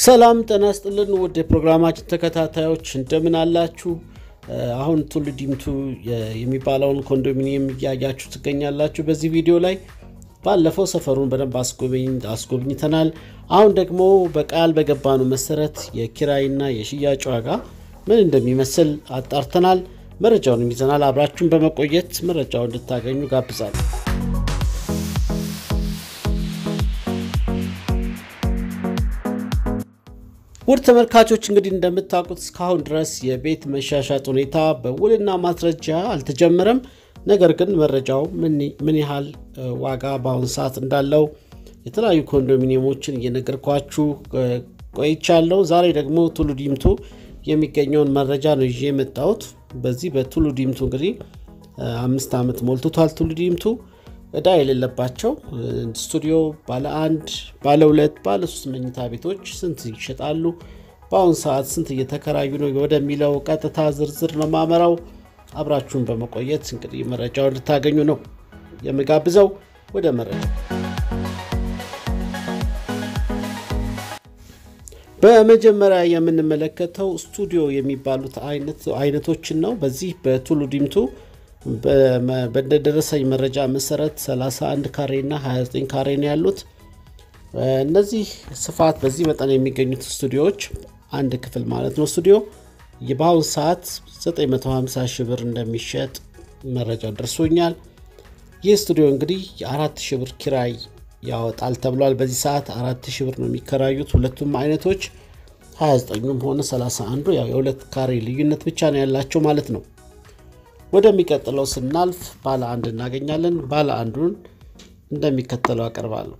ሰላም ጤና ይስጥልን ውድ የፕሮግራማችን ተከታታዮች እንደምን አላችሁ? አሁን ቱሉ ዲምቱ የሚባለውን ኮንዶሚኒየም እያያችሁ ትገኛላችሁ። በዚህ ቪዲዮ ላይ ባለፈው ሰፈሩን በደንብ አስጎብኝተናል። አሁን ደግሞ በቃል በገባነው መሰረት የኪራይና የሽያጭ ዋጋ ምን እንደሚመስል አጣርተናል። መረጃውን ይዘናል። አብራችሁን በመቆየት መረጃውን እንድታገኙ ጋብዛለሁ። ውድ ተመልካቾች እንግዲህ እንደምታውቁት እስካሁን ድረስ የቤት መሻሻጥ ሁኔታ በውልና ማስረጃ አልተጀመረም። ነገር ግን መረጃው ምን ያህል ዋጋ በአሁኑ ሰዓት እንዳለው የተለያዩ ኮንዶሚኒየሞችን እየነገርኳችሁ ቆይቻለሁ። ዛሬ ደግሞ ቱሉ ዲምቱ የሚገኘውን መረጃ ነው ይዤ የመጣሁት። በዚህ በቱሉ ዲምቱ እንግዲህ አምስት ዓመት ሞልቶታል። ቱሉ ዲምቱ እዳ የሌለባቸው ስቱዲዮ ባለ አንድ፣ ባለ ሁለት፣ ባለ ሶስት መኝታ ቤቶች ስንት ይሸጣሉ፣ በአሁኑ ሰዓት ስንት እየተከራዩ ነው ወደሚለው ቀጥታ ዝርዝር ነው ማመራው። አብራችሁን በመቆየት እንግዲህ መረጃው እንድታገኙ ነው የምጋብዘው። ወደ መረጃ በመጀመሪያ የምንመለከተው ስቱዲዮ የሚባሉት አይነቶችን ነው። በዚህ በቱሉ ዲምቱ በደረሰኝ መረጃ መሰረት 31 ካሬ እና 29 ካሬ ነው ያሉት። እነዚህ ስፋት በዚህ መጠን የሚገኙት ስቱዲዮዎች አንድ ክፍል ማለት ነው ስቱዲዮ በአሁኑ ሰዓት 950 ሺህ ብር እንደሚሸጥ መረጃው ደርሶኛል። ይህ ስቱዲዮ እንግዲህ የአራት ሺህ ብር ኪራይ ያወጣል ተብሏል። በዚህ ሰዓት አራት ሺህ ብር ነው የሚከራዩት ሁለቱም አይነቶች 29ም ሆነ 31 ያው የሁለት ካሬ ልዩነት ብቻ ነው ያላቸው ማለት ነው። ወደሚቀጥለው ስናልፍ ባለ አንድ እናገኛለን። ባለ አንዱን እንደሚከተለው አቀርባለሁ።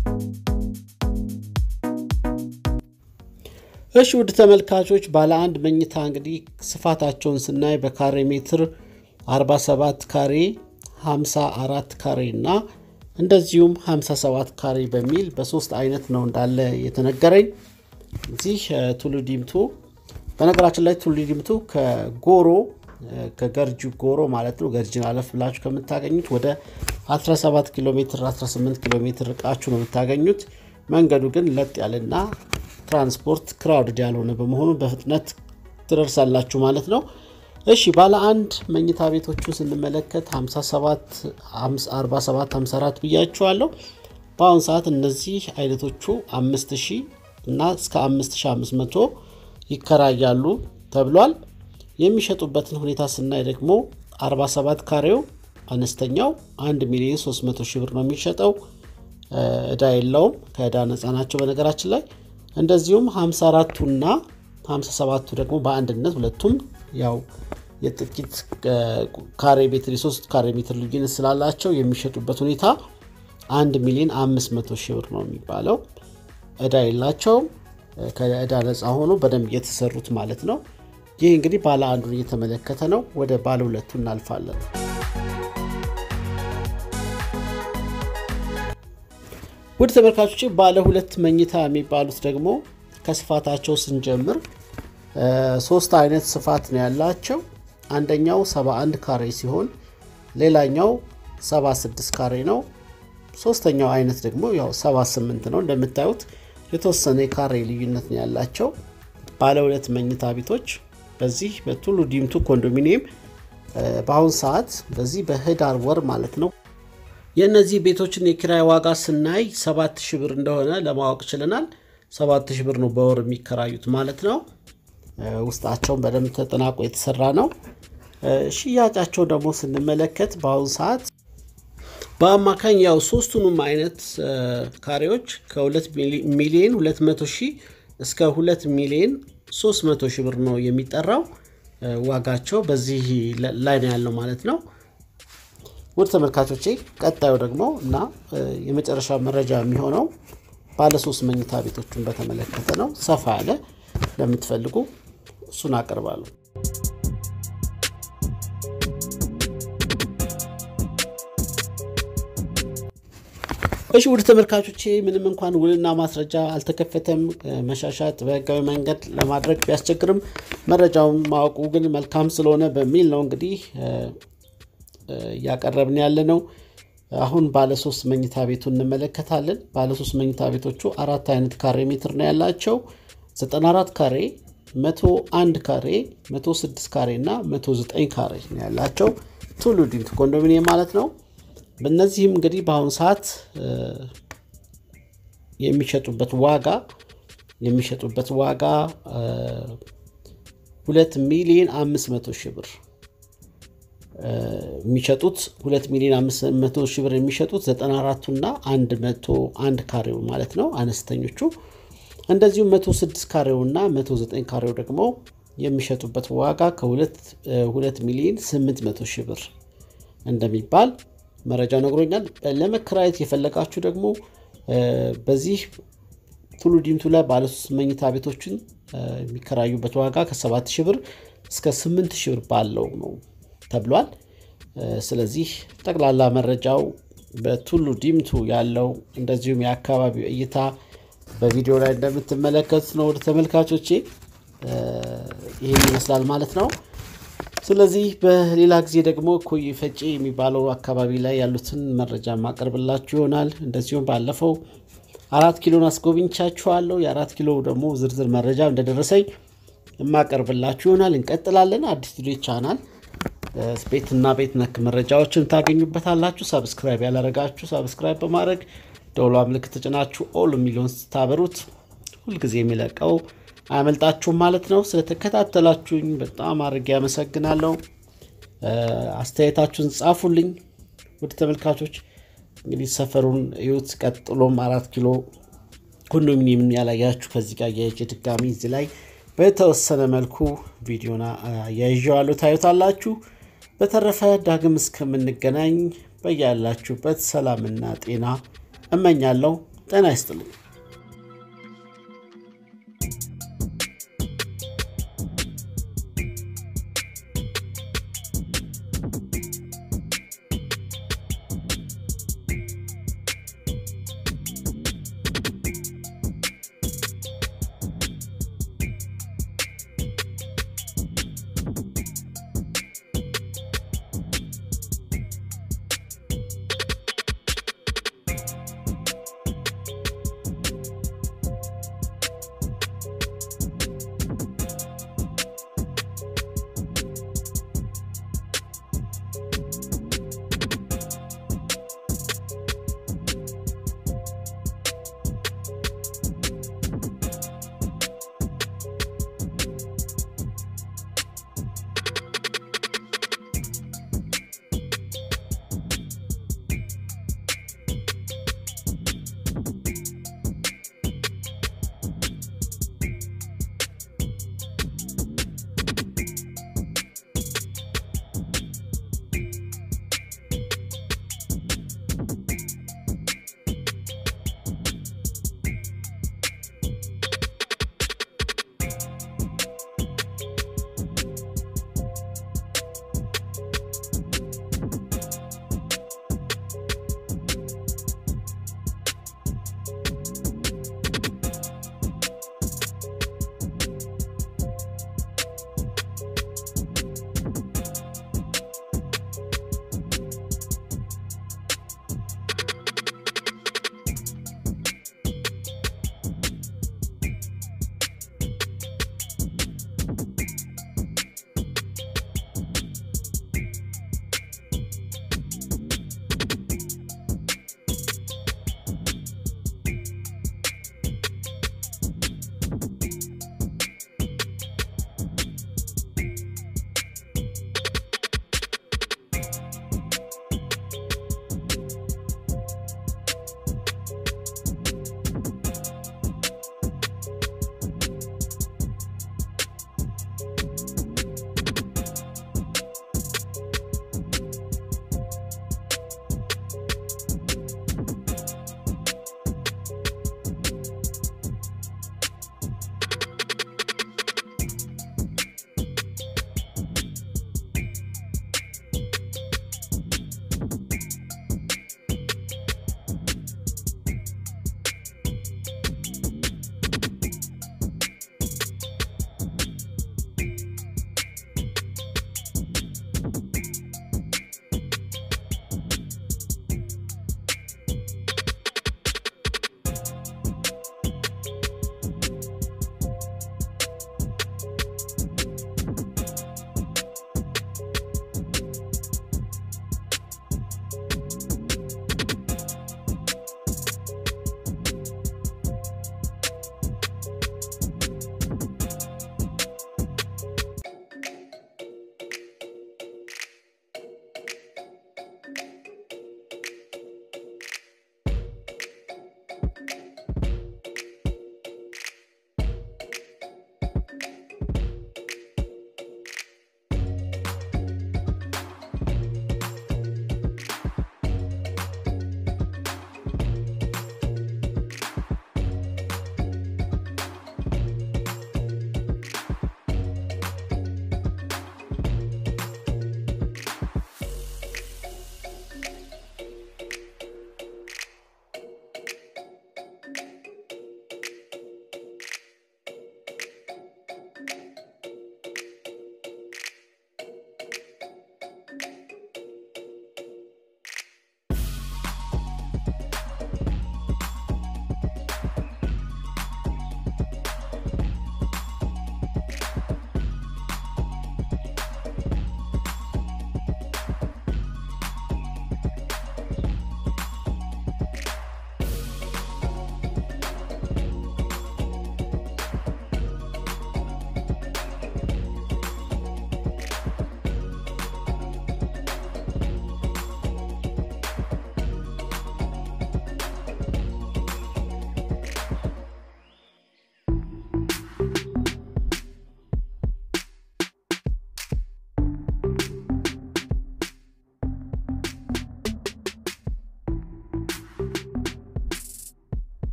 እሺ ውድ ተመልካቾች ባለ አንድ መኝታ እንግዲህ ስፋታቸውን ስናይ በካሬ ሜትር 47 ካሬ፣ 54 ካሬ እና እንደዚሁም 57 ካሬ በሚል በሶስት አይነት ነው እንዳለ የተነገረኝ። እዚህ ቱሉ ዲምቱ በነገራችን ላይ ቱሉ ዲምቱ ከጎሮ ከገርጂ ጎሮ ማለት ነው። ገርጂን አለፍ ብላችሁ ከምታገኙት ወደ 17 ኪሎ ሜትር 18 ኪሎ ሜትር ርቃችሁ ነው የምታገኙት። መንገዱ ግን ለጥ ያለና ትራንስፖርት ክራውድድ ያልሆነ በመሆኑ በፍጥነት ትደርሳላችሁ ማለት ነው። እሺ ባለ አንድ መኝታ ቤቶቹን ስንመለከት 57፣ 47፣ 54 ብያችኋለሁ። በአሁኑ ሰዓት እነዚህ አይነቶቹ 5000 እና እስከ 5500 ይከራያሉ ተብሏል። የሚሸጡበትን ሁኔታ ስናይ ደግሞ 47 ካሬው አነስተኛው 1 ሚሊዮን 300 ሺህ ብር ነው የሚሸጠው። እዳ የለውም፣ ከእዳ ነፃ ናቸው በነገራችን ላይ። እንደዚሁም 54ቱና 57ቱ ደግሞ በአንድነት ሁለቱም ያው የጥቂት ካሬ ሜትር የሶስት ካሬ ሜትር ልዩነት ስላላቸው የሚሸጡበት ሁኔታ 1 ሚሊዮን 500 ሺህ ብር ነው የሚባለው። እዳ የላቸውም፣ ከእዳ ነፃ ሆኖ በደንብ እየተሰሩት ማለት ነው። ይህ እንግዲህ ባለ አንዱን እየተመለከተ ነው። ወደ ባለ ሁለቱ እናልፋለን። ውድ ተመልካቾች ባለ ሁለት መኝታ የሚባሉት ደግሞ ከስፋታቸው ስንጀምር ሶስት አይነት ስፋት ነው ያላቸው። አንደኛው 71 ካሬ ሲሆን ሌላኛው 76 ካሬ ነው። ሶስተኛው አይነት ደግሞ ያው 78 ነው። እንደምታዩት የተወሰነ የካሬ ልዩነት ነው ያላቸው ባለ ሁለት መኝታ ቤቶች በዚህ በቱሉ ዲምቱ ኮንዶሚኒየም በአሁኑ ሰዓት በዚህ በህዳር ወር ማለት ነው የእነዚህ ቤቶችን የኪራይ ዋጋ ስናይ ሰባት ሺህ ብር እንደሆነ ለማወቅ ችለናል። ሰባት ሺህ ብር ነው በወር የሚከራዩት ማለት ነው። ውስጣቸውን በደንብ ተጠናቆ የተሰራ ነው። ሽያጫቸው ደግሞ ስንመለከት በአሁኑ ሰዓት በአማካኝ ያው ሶስቱንም አይነት ካሬዎች ከ2 ሚሊዮን 200 ሺህ እስከ 2 ሚሊዮን 300 ሺህ ብር ነው የሚጠራው። ዋጋቸው በዚህ ላይ ነው ያለው ማለት ነው። ውድ ተመልካቾቼ ቀጣዩ ደግሞ እና የመጨረሻ መረጃ የሚሆነው ባለሶስት መኝታ ቤቶችን በተመለከተ ነው። ሰፋ ያለ ለምትፈልጉ እሱን አቀርባለሁ። እሺ ውድ ተመልካቾቼ ምንም እንኳን ውልና ማስረጃ አልተከፈተም፣ መሻሻጥ በህጋዊ መንገድ ለማድረግ ቢያስቸግርም መረጃውን ማወቁ ግን መልካም ስለሆነ በሚል ነው እንግዲህ እያቀረብን ያለ ነው። አሁን ባለሶስት መኝታ ቤቱ እንመለከታለን። ባለሶስት መኝታ ቤቶቹ አራት አይነት ካሬ ሜትር ነው ያላቸው። 94 ካሬ 101 ካሬ 106 ካሬ እና 109 ካሬ ነው ያላቸው ቱሉ ዲምቱ ኮንዶሚኒየም ማለት ነው። በእነዚህም እንግዲህ በአሁኑ ሰዓት የሚሸጡበት ዋጋ የሚሸጡበት ዋጋ ሁለት ሚሊዮን አምስት መቶ ሺህ ብር የሚሸጡት ሁለት ሚሊዮን አምስት መቶ ሺህ ብር የሚሸጡት ዘጠና አራቱና አንድ መቶ አንድ ካሬው ማለት ነው አነስተኞቹ። እንደዚሁም መቶ ስድስት ካሬው እና መቶ ዘጠኝ ካሬው ደግሞ የሚሸጡበት ዋጋ ከሁለት ሚሊዮን ስምንት መቶ ሺህ ብር እንደሚባል መረጃ ነግሮኛል። ለመከራየት የፈለጋችሁ ደግሞ በዚህ ቱሉ ዲምቱ ላይ ባለሶስት መኝታ ቤቶችን የሚከራዩበት ዋጋ ከሰባት ሺህ ብር እስከ ስምንት ሺህ ብር ባለው ነው ተብሏል። ስለዚህ ጠቅላላ መረጃው በቱሉ ዲምቱ ያለው እንደዚሁም የአካባቢው እይታ በቪዲዮ ላይ እንደምትመለከቱት ነው። ወደ ተመልካቾቼ ይህን ይመስላል ማለት ነው። ስለዚህ በሌላ ጊዜ ደግሞ ኮይ ፈጬ የሚባለው አካባቢ ላይ ያሉትን መረጃ ማቀርብላችሁ ይሆናል። እንደዚሁም ባለፈው አራት ኪሎን አስጎብኝቻችኋለሁ። የአራት ኪሎ ደግሞ ዝርዝር መረጃ እንደደረሰኝ የማቀርብላችሁ ይሆናል። እንቀጥላለን። አዲስ ቪዲዮ ቻናል ቤትና ቤት ነክ መረጃዎችን ታገኙበታላችሁ። ሰብስክራይብ ያላረጋችሁ ሰብስክራይብ በማድረግ ደውሏ ምልክት ተጭናችሁ ኦል የሚለውን ስታበሩት ሁልጊዜ የሚለቀው አያመልጣችሁም ማለት ነው። ስለተከታተላችሁኝ በጣም አድርጌ ያመሰግናለሁ። አስተያየታችሁን ጻፉልኝ። ውድ ተመልካቾች እንግዲህ ሰፈሩን እዩት። ቀጥሎም አራት ኪሎ ኮንዶሚኒየምን ያላያችሁ ከዚህ ጋር የእጅ ድጋሚ እዚህ ላይ በተወሰነ መልኩ ቪዲዮና ያይዣዋለሁ ታዩታላችሁ። በተረፈ ዳግም እስከምንገናኝ በያላችሁበት ሰላምና ጤና እመኛለሁ። ጤና ይስጥልኝ።